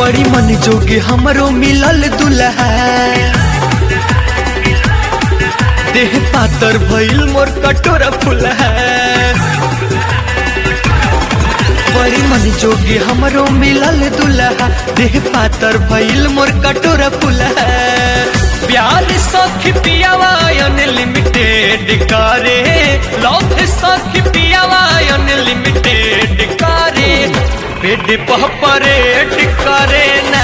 बड़ी मन जोगे हमरो मिलल दुल्हा देह पातर भइल मोर कटोरा फुलहा बड़ी मन जोगे हमरो मिलल दुल्हा देह पातर भइल मोर कटोरा फुलहा प्यार सखी पियावा अनलिमिटेड करे लव सखी पियावा अनलिमिटेड करे पेट परेड करे ना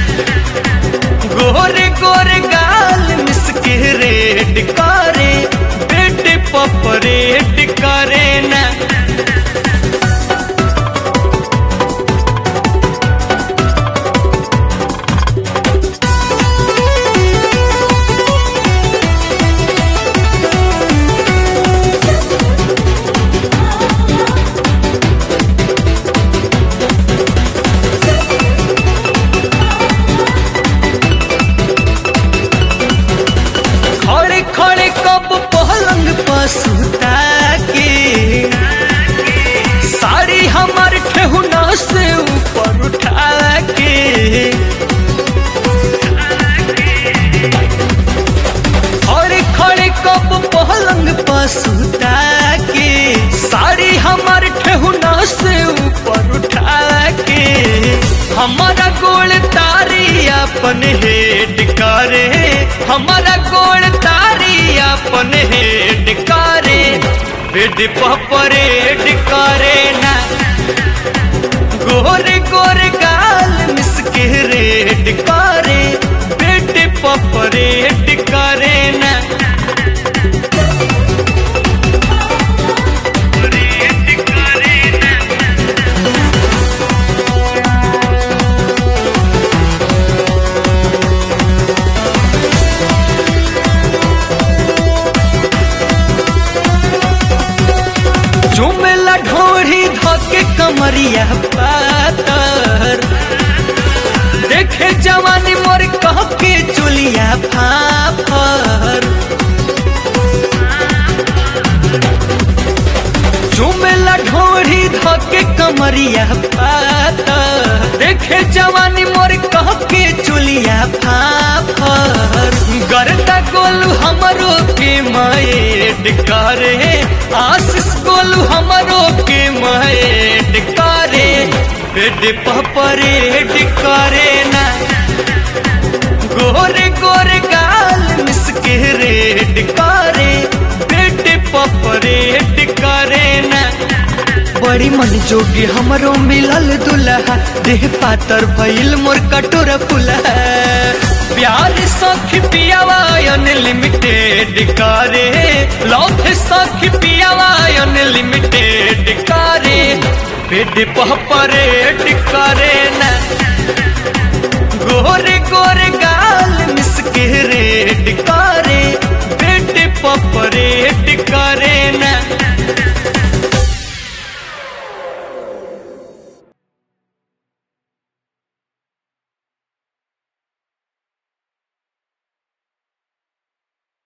गोरे गोरे गाल मिसके रेड करे पेट परेड करे ना खड़े खड़े कब पलंग पर सुता के साड़ी हमार ठेहुना से ऊपर उठा के खड़े खड़े कब पलंग पर सुता के साड़ी हमार ठेहुना से ऊपर उठा के हमारा गोल तारी अपन हेड करे हमारा गोल तारी अपन हेड करे बेड परेड करे ना गोरे गोरे गाल मिसके रेड करे बेड परेड करे ना झुमेला ढोरी धके कमरिया पातर देखे जवानी मोर कह के चुलिया फाफर झुमेला ढोरी धके कमरिया पातर देखे जवानी मोर कह के चुलिया फाफर गरदा गोलू हमरो के माएड करे आशीष गोलू हमरो के माएड करे पेट परेड करे ना गोरे गोरे गाल मिसके रेड करे पेट परेड करे ना बड़ी मन जोगी हमरो मिलल दुल्हा देह पातर भइल मोर कटोरा फुलहा प्यार सखी पियावा अनलिमिटेड करे लव सखी पियावा अनलिमिटेड करे पेट परेड करे ना गोरे गोरे गाल मिसके रेड करे पेट परेड करे